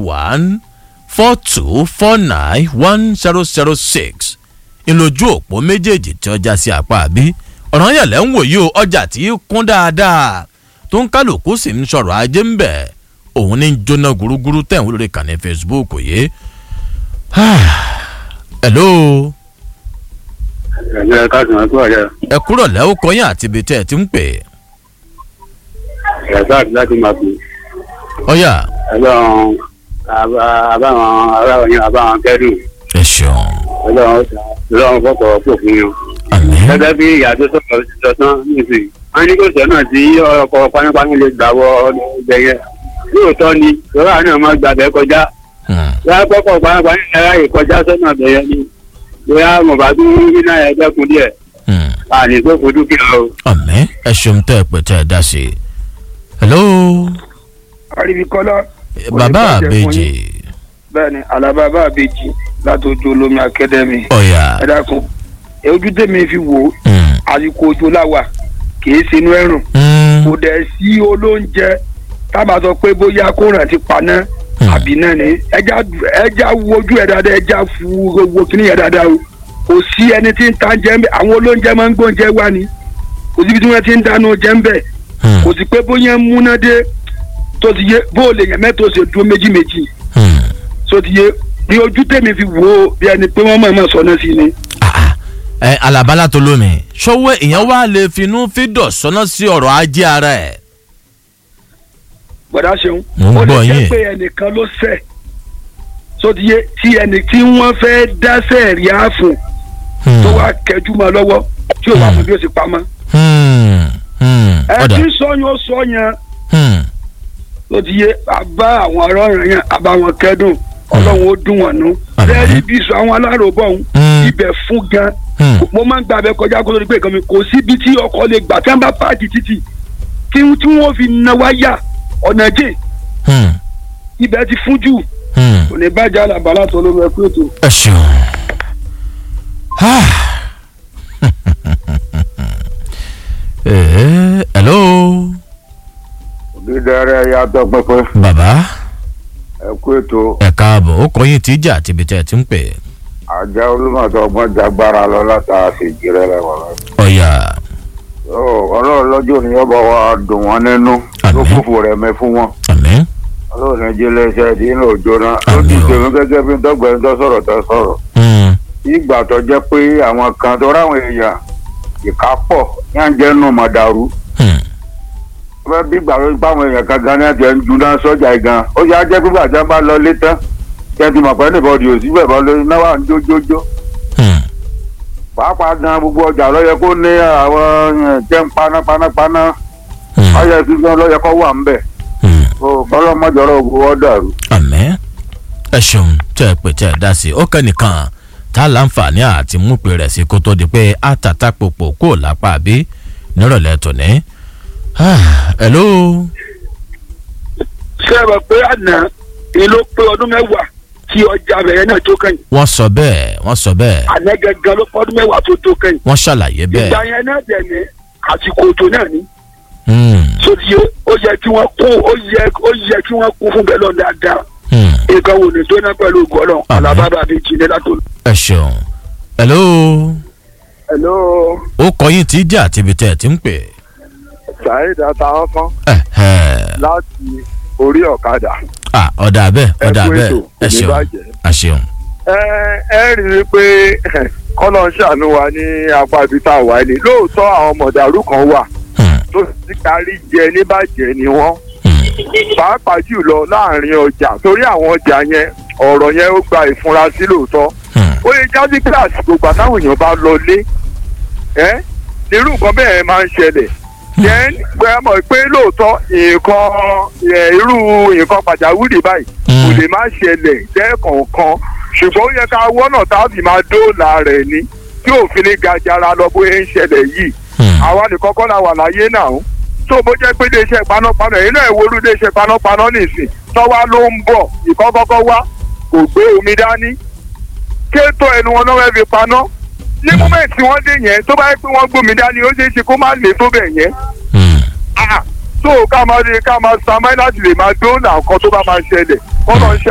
one four two four nine one zero zero six ìlójú òpó méjèèjì tí ọjà sí apá àbí ọ̀ràn yẹ̀lẹ̀ ń wòye o ọjà tí kún dáadáa tó ń kálukú sì ń sọ̀rọ̀ ajé ń bẹ̀ òun ní jóná gúrúgúrú tẹ̀ ń wúlò kàn ní facebook yìí. hello ẹ̀jẹ̀ káàsì máa tó ọ̀yẹ́ ẹ kúrò lẹ́wọ́ kọyìn àti ibi tẹ́ ẹ ti ń pè é. ẹ̀sọ́ àti láti máa fi ọ̀yà ẹlọ́run àbáwọn aráwọ̀ yẹn àbáwọn kẹ́dùn ẹ ṣeun ẹlọ́run ẹlọ́run fọ́pọ̀ pò fún yín. àmì gẹ́gẹ́ bí ìyá tó sọ̀rọ̀ sọ tán nísìnyí wọ́n ní kò sọ́nà tí ọkọ̀ panápaná lè gbà wọ ọdẹ yẹn lóòótọ́ ni lọ́wọ́ náà máa gbàgbẹ́ kọjá wọ́n kọ́kọ́ panápaná yẹn ráyè kọjá sọ́nà bẹ̀yẹ ni bóyá mọ̀bá tó ń rí náà ẹgbẹ́ kun díẹ̀ àní tó kó dúkìá o. àmì ẹ ṣeun tẹ́ ẹ pè tẹ́ ẹ dá sí i. hello àríbíkọ́lá bàbá bàjẹ́ fún àbèjì bẹ́ẹ̀ ni alábàbà àbèjì látọjú olómi akademi ọ̀yà ẹ dákun ojú tèmi fi wò ó Mm. àsìkò òjò láwà kì í sinú ẹ̀rùn Mm. kò dẹ̀ sí olóúnjẹ tábà sọ pé bóyá kó rántí paná Mm. àbí náà ni ẹja ẹja wojú ẹ dáadáa ẹja fu wo kíní yẹn dáadáa o kò sí ẹni tí ń ta jẹ ń bẹ àwọn olóúnjẹ máa ń gbóúnjẹ wá ni kò síbi tí wọ́n ti ń dáná jẹ ń bẹ Mm. kò sí pé bóyá ń múná dé tó ti yé bóòlù èèyàn mẹ́tò ṣe dúró méjì méjì Mm. tó ti yé ní ojú tèmi fi wò ó bí ẹni pé wọ́n mọ̀ mọ̀ sọ náà sí ni. Ah, ah. ẹ alabala tó lómi ṣọwọ́ èèyàn wá lè finú fídọ̀ sọ́nà sí ọ̀rọ̀ ajé ara ẹ̀. gbọ́dá ṣeun Mo ń ó lè gbọ́ jẹ́ yín. pé ẹnìkan ló ṣẹ̀ tó ti yé tí ẹnì tí wọ́n fẹ́ dáṣẹ̀ rí àfùn Hmm. tó wá kẹjú mọ́ lọ́wọ́ tí ò wá fún bí ó sì pamọ́. Hmm. Hmm. ẹ ọ̀dà tí sọ́yún ó sọ yẹn Hmm. tó ti yé àbá àwọn ọ̀rọ̀ yẹn àbá wọn kẹ́dùn ọlọ́run ó dùn wọ́n nú. Àmín. lẹ́yìn bí sọ àwọn aláròbọ̀ ọ̀hún Hmm. ibẹ̀ fún gan Hmm. mo máa ń gba abẹ kọjá kó tó di pé nǹkan mi kò síbi tí ọkọ̀ lè gbà tí wọ́n bá páàkì títì tí tí wọ́n fi na wáyà ọ̀nà jẹ́ Hmm. ibẹ̀ ti fún jù Hmm. kò ní bàjẹ́ àlàbàlà tó ló rẹ pé ètò. ẹ ṣeun. Ah. Eh, hello dídẹ́rẹ́ yàtọ̀ pẹ́pẹ́ bàbá ẹ kú ètò ẹ káàbọ̀ ó kọ́ yín tíjà àti ibi tẹ́ ẹ ti ń pè. àjẹ́ olùmọ̀tò ọgbọ́n jagbára lọ látara sí ìjìrẹ́ lẹ́wọ̀n lọ. ọ̀yà ọlọ́run lọ́jọ́ ni yọ̀bọ̀ wa dùn wọ́n nínú ló Àmín. fòfò rẹ̀ mẹ́ fún wọn. àmì. ọlọ́run ẹjẹ́ lẹ́sẹ̀ tí ń lò jóná ó Àmín ti o. tèmi gẹ́gẹ́ bí dọ́gbẹ́ni tó sọ̀rọ̀ tó sọ̀rọ̀. Hmm. ìgbà tó jẹ́ pé àwọn kan tó ráwọn èèyàn ìka pọ̀ yá ń jẹ́ nù mọ̀ dàrú. Hmm. wọ́n bí gbà wípé àwọn èèyàn kan gan ní àti ẹ̀ ń juná sọ́jà yìí gan ó yà á jẹ́ pé gbàjẹ́ bá lọ lé tán kẹ́ntì mọ̀ pé nìbọ̀dì ò síbẹ̀ bọ́ lórí náwó à ń jójójó Hmm. pàápàá gan gbogbo ọjà lọ́yẹ kó ní àwọn eh, jẹ́ ń paná paná paná Hmm. ọyẹ sísan lọ́yẹ kó wà ń bẹ̀ Hmm. kọ́lọ́mọjọ́rọ̀ ògùn wọ́n dàrú. àmì. ẹ ṣeun tẹ́ ẹ pè tẹ́ ẹ dá sí i ó kẹ́nìkan tá a láǹfààní àti múpe rẹ̀ sí kó tó di pé àtàtà pòpò kò lápá àbí nírọ̀lẹ́ tòní. Ah, hello. ṣé ẹ mọ̀ pé àná ni ló pé ọdún mẹ́wàá tí ọjà bẹ̀rẹ̀ náà tó kẹ́yìn wọ́n sọ bẹ́ẹ̀ wọ́n sọ bẹ́ẹ̀ àná gẹ́gẹ́ ló pọ́ ọdún mẹ́wàá tó tó kẹ́yìn. wọ́n ṣàlàyé ìgbà bẹ́ẹ̀. yẹn náà dẹ̀ ní àsìkò òjò náà ní. Hmm. sódì ó yẹ kí wọ́n kún ó yẹ ó yẹ kí wọ́n kún fún bẹ́ẹ̀ lọ dáadáa. Hmm. nǹkan wò ní tóná pẹ̀lú gọ́lọ̀ Àmín. alábàbà bíi jìnnà látò. ẹ ṣeun. hello. hello ó kọ yín tí jà àti ibi tẹ́ ẹ ti ń pè. saheed àtàwọn kan ẹ ẹ láti orí ọ̀kadà. ah ọ̀dà bẹ́ẹ̀ Ẹ ọ̀dà kú bẹ́ẹ̀ ètò, ẹ kò ní ṣeun bàjẹ́. ẹ ṣeun. ẹ ẹ rí i pé kọ́lọ́ ń ṣàánú wa ní apá ibi tá a wà ní lóòótọ́ àwọn mọ̀dàrú kan wà Hmm. tó ti kárí jẹ níbàjẹ́ ni wọ́n Hmm. pàápàá jùlọ láàrin ọjà torí àwọn ọjà yẹn ọ̀rọ̀ yẹn ó gba ìfurasí lóòótọ́ Hmm. ó yẹ jáde kíláàsì gbogbo àtàwọn èèyàn bá lọ lé ẹ irú nǹkan bẹ́ẹ̀ máa ń ṣẹlẹ̀ then gbẹ mọ̀ pé lóòótọ́ nǹkan ẹ, irú nǹkan pàjáwìrì báyìí kò Hmm. lè má ṣẹlẹ̀ lẹ́ẹ̀kọ̀ọ̀kan ṣùgbọ́n ó yẹ ká wọ́nà tá a fi máa dóòlà rẹ̀ ni tí òfin ní gajara lọ bóyá ń ṣẹlẹ̀ yìí Hmm. àwa nìkan kọ́ la wà láyé náà tó bó jẹ́ pé iléeṣẹ́ panápaná èyí náà ìwúrú iléeṣẹ́ panápaná nìsín tọ́wá ló ń bọ̀ ìkọ́kọ́kọ́ wá kò gbé omi dání kéètò ẹnu wọn náà fẹ́ fi paná ní mọ́mẹ́ǹtì tí wọ́n dé yẹn tó bá yẹ pé wọ́n gbómi dání ó ṣeé ṣe kó má lè tó bẹ̀ yẹn Hmm. Ah, tó ká máa ká máa sa máìlá láti lè máa dóòlà nǹkan tó bá máa ṣẹlẹ̀ kọ́ lọ́ọ́ ṣe